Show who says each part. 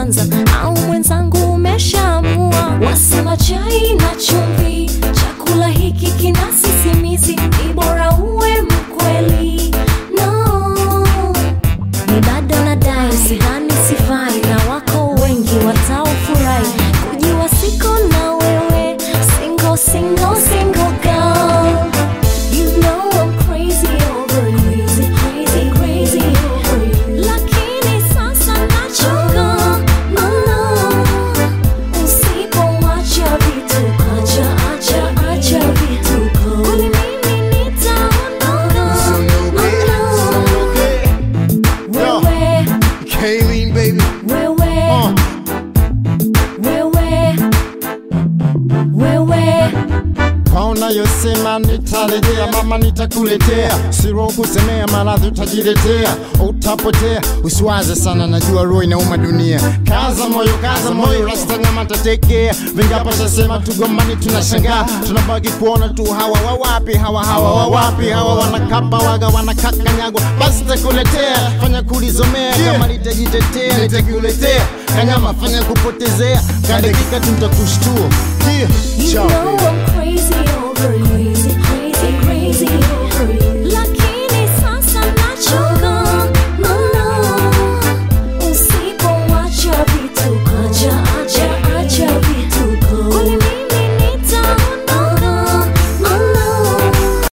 Speaker 1: kwanza au mwenzangu umeshaamua wasema chai na chumvi chakula hiki kina sisimizi ni bora uwe mkweli no ni bado nadai sidhani sifai na wako wengi wataofurahi kujiwa siko na wewe single single single girl you know I'm crazy over you crazy crazy over you lakini sasa nachoka mama usipomwacha vituko acha acha acha vituko kwani mimi nitaondoka
Speaker 2: Yo,
Speaker 1: wewe
Speaker 2: Kayleen, baby.
Speaker 1: wewe
Speaker 2: Uh,
Speaker 1: wewe wewe
Speaker 2: kaona yosema nitarejea, mama nitakuletea, siro kusemea, maradhi utajiletea, utapotea. Usiwaze sana, najua roho inauma dunia. Kaza moyo, kaza moyo, rasta nyama tatekea. Vingapo shasema tugombani, tunashangaa, tunabaki kuona tu hawa wawapi, hawa hawa wawapi, hawa wanakapa waga, wanakakanyagwa. Basi takuletea, fanya kulizomea, kama nitajitetea, nitakuletea kanyama, fanya kupotezea, kadakika tu nitakushtua. Yeah.
Speaker 1: You
Speaker 2: Ciao,
Speaker 1: know
Speaker 2: baby.
Speaker 1: I'm crazy